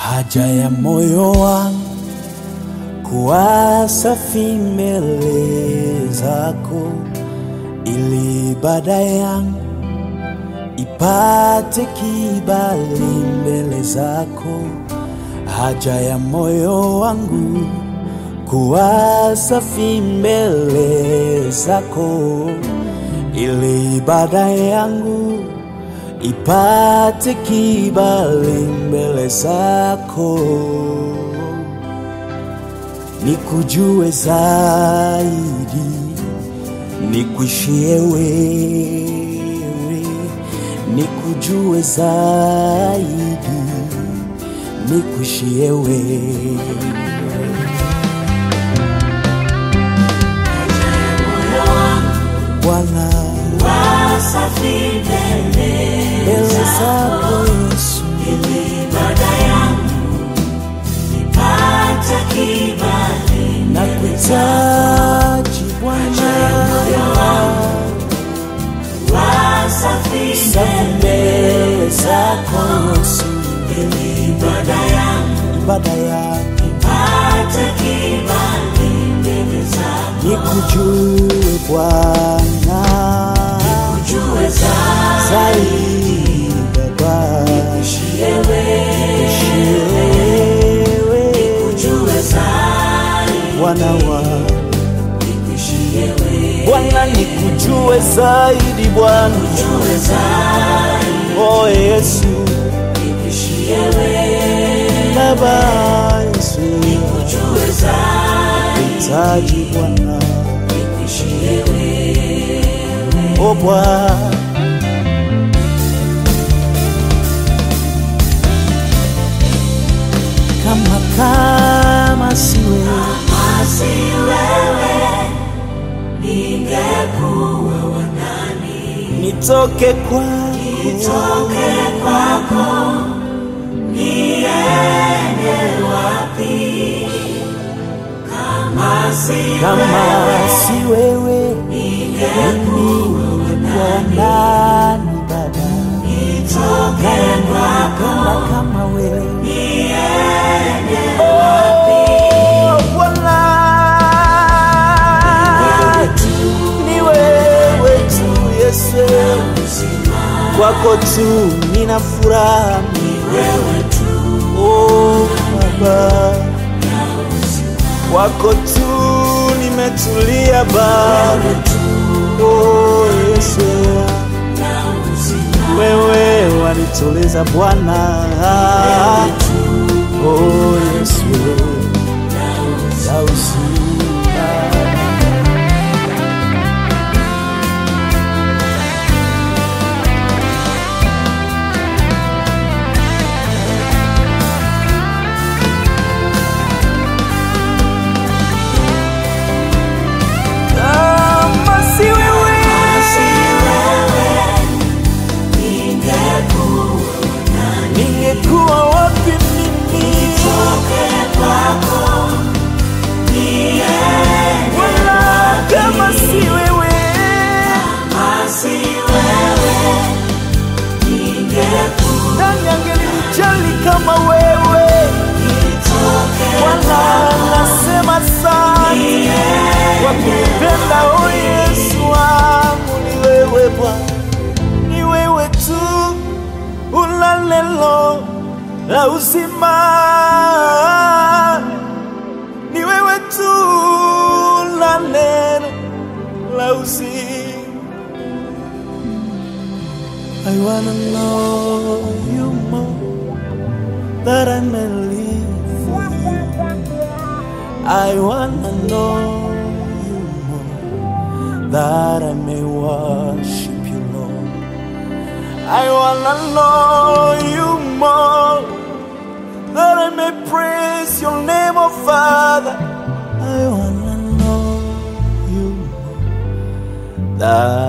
haja ya moyo wangu kuwa safi mbele zako, ili ibada yangu ipate kibali mbele zako. Haja ya moyo wangu kuwa safi mbele zako, ili ibada yangu ipate kibali mbele zako, nikujue zaidi, nikuishie wewe, nikujue zaidi, nikuishie wewe. Bwana, Wasafi mbele mbele zako Yesu, ibada yangu ipate kibali nakuhitaji Bwana, wasafi safi mbele zako Yesu, ibada yangu ibada yake ipate kibali mbele zako nikujue Bwana jue zaidi zaidi Baba, wewe wewe jue zaidi Bwana wa wewe Bwana, nikujue zaidi Bwana, jue zaidi oh Yesu wewe Baba Yesu, jue zaidi hitaji Bwana, wewe oh Bwana kama kama si wewe Asi wewe ningekuwa wanani nitoke kwako toke kwako niende wapi kama si kama si wewe ningekuwa nani Baba toke kwako kama kama wewe niende Oh, Bwana ni wewe tu Yesu, kwako tu nina furaha, wewe tu oh Baba, kwako tu nimetulia Baba, oh Yesu, wewe wanituliza Bwana, oh Yesu, ya uzima. Kama si wewe, si wewe ningekuwa ningekuwa wapi mimi? toke kwako niende Wala kama si wewe, Asi wewe ningekuwa nani angelinijali kama wewe? toke Wala nasema asante kwa kunipenda, o Yesu wangu, ni wewe Bwana, ni wewe tu una neno la uzima, ni wewe tu una neno la uzima. I wanna know you more that I may live for you. I wanna know you more that I may worship you, Lord. I wanna know you more that I may praise your name, oh Father. I wanna know you more that